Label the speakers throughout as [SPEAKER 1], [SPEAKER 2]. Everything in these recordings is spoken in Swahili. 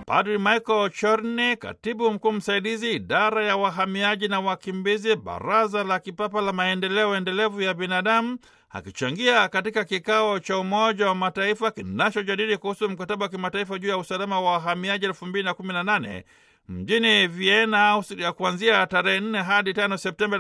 [SPEAKER 1] Padri Michael Chorne, katibu mkuu msaidizi idara ya wahamiaji na wakimbizi, Baraza la Kipapa la Maendeleo Endelevu ya Binadamu, akichangia katika kikao cha Umoja wa Mataifa kinachojadili kuhusu mkataba wa kimataifa juu ya usalama wa wahamiaji 2018 mjini Vienna, Austria, kuanzia tarehe 4 hadi 5 Septemba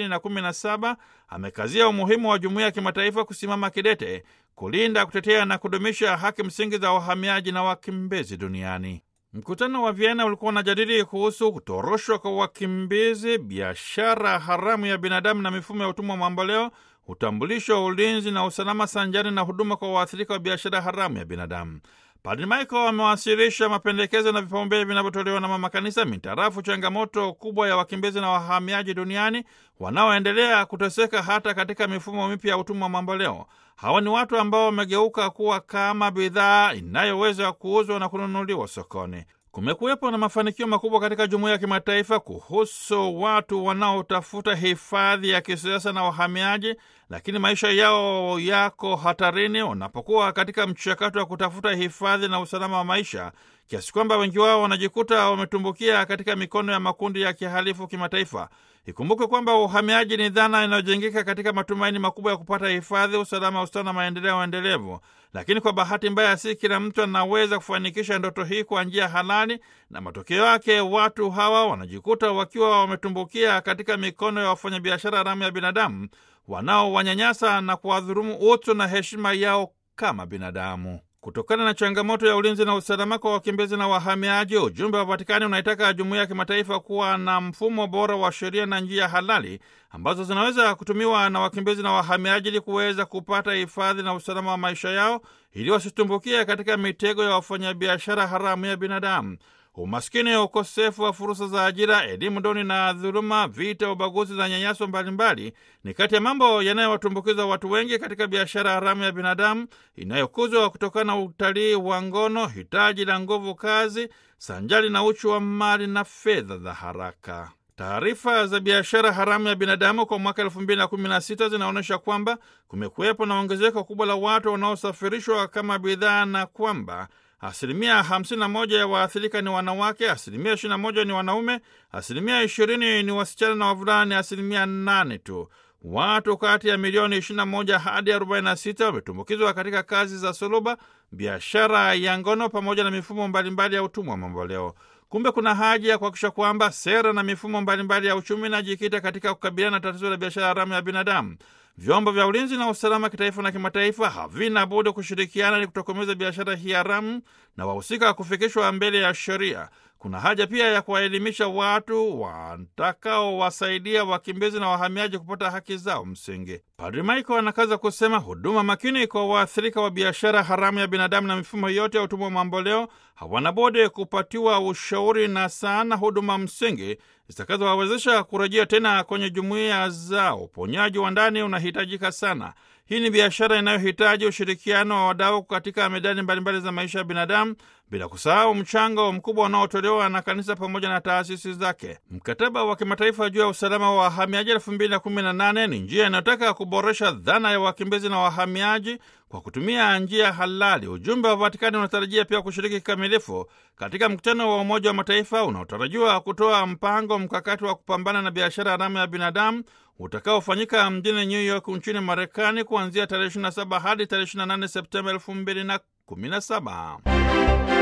[SPEAKER 1] 2017, amekazia umuhimu wa jumuiya ya kimataifa kusimama kidete kulinda, kutetea na kudumisha haki msingi za wahamiaji na wakimbizi duniani. Mkutano wa Vienna ulikuwa unajadili kuhusu kutoroshwa kwa wakimbizi, biashara haramu ya binadamu na mifumo ya utumwa mamboleo, utambulisho wa ulinzi na usalama, sanjari na huduma kwa waathirika wa biashara haramu ya binadamu. Padri Michael amewasilisha mapendekezo na vipaumbele vinavyotolewa na mama kanisa mintarafu changamoto kubwa ya wakimbizi na wahamiaji duniani wanaoendelea kuteseka hata katika mifumo mipya ya utumwa mamboleo. Hawa ni watu ambao wamegeuka kuwa kama bidhaa inayoweza kuuzwa na kununuliwa sokoni. Kumekuwepo na mafanikio makubwa katika jumuiya ya kimataifa kuhusu watu wanaotafuta hifadhi ya kisiasa na wahamiaji, lakini maisha yao yako hatarini wanapokuwa katika mchakato wa kutafuta hifadhi na usalama wa maisha, kiasi kwamba wengi wao wanajikuta wametumbukia katika mikono ya makundi ya kihalifu kimataifa. Ikumbukwe kwamba uhamiaji ni dhana inayojengeka katika matumaini makubwa ya kupata hifadhi, usalama, ustawi na maendeleo endelevu. Lakini kwa bahati mbaya, si kila mtu anaweza kufanikisha ndoto hii kwa njia halali, na matokeo yake watu hawa wanajikuta wakiwa wametumbukia katika mikono ya wafanyabiashara haramu ya binadamu wanaowanyanyasa na kuwadhurumu utu na heshima yao kama binadamu. Kutokana na changamoto ya ulinzi na usalama kwa wakimbizi na wahamiaji, ujumbe wa Vatikani unaitaka jumuiya ya kimataifa kuwa na mfumo bora wa sheria na njia halali ambazo zinaweza kutumiwa na wakimbizi na wahamiaji ili kuweza kupata hifadhi na usalama wa maisha yao, ili wasitumbukie katika mitego ya wafanyabiashara haramu ya binadamu. Umaskini, ukosefu wa fursa za ajira, elimu duni na dhuluma, vita, ubaguzi na nyanyaso mbalimbali ni kati ya mambo yanayowatumbukiza watu wengi katika biashara haramu ya binadamu inayokuzwa kutokana na utalii wa ngono, hitaji la nguvu kazi, sanjari na uchu wa mali na fedha za haraka. Taarifa za biashara haramu ya binadamu kwa mwaka elfu mbili na kumi na sita zinaonyesha kwamba kumekuwepo na ongezeko kubwa la watu wanaosafirishwa kama bidhaa na kwamba asilimia 51 ya waathirika ni wanawake, asilimia 21 ni wanaume, asilimia 20 ni wasichana na wavulana ni asilimia 8 tu. Watu kati ya milioni 21 hadi 46 wametumbukizwa katika kazi za suluba, biashara ya ngono pamoja na mifumo mbalimbali ya utumwa mamboleo. Kumbe kuna haja ya kuhakikisha kwamba sera na mifumo mbalimbali ya uchumi inajikita katika kukabiliana na tatizo la biashara haramu ya binadamu. Vyombo vya ulinzi na usalama kitaifa na kimataifa havina budi kushirikiana ili kutokomeza biashara hii haramu na wahusika kufikishwa mbele ya sheria. Kuna haja pia ya kuwaelimisha watu watakaowasaidia wakimbizi na wahamiaji kupata haki zao msingi. Padri Michael anakaza kusema huduma makini kwa waathirika wa biashara haramu ya binadamu na mifumo yote ya utumwa mamboleo hawana budi kupatiwa ushauri na sana huduma msingi zitakazowawezesha kurejea tena kwenye jumuiya zao. Uponyaji wa ndani unahitajika sana. Hii ni biashara inayohitaji ushirikiano wa wadau katika medani mbalimbali za maisha ya binadamu, bila kusahau mchango mkubwa unaotolewa na kanisa pamoja na taasisi zake. Mkataba wa kimataifa juu ya usalama wa wahamiaji elfu mbili na kumi na nane ni njia inayotaka kuboresha dhana ya wakimbizi na wahamiaji kwa kutumia njia halali. Ujumbe wa Vatikani unatarajia pia kushiriki kikamilifu katika mkutano wa Umoja wa Mataifa unaotarajiwa kutoa mpango mkakati wa kupambana na biashara haramu ya binadamu utakaofanyika mjini New York nchini Marekani kuanzia tarehe 27 hadi tarehe 28 Septemba 2017.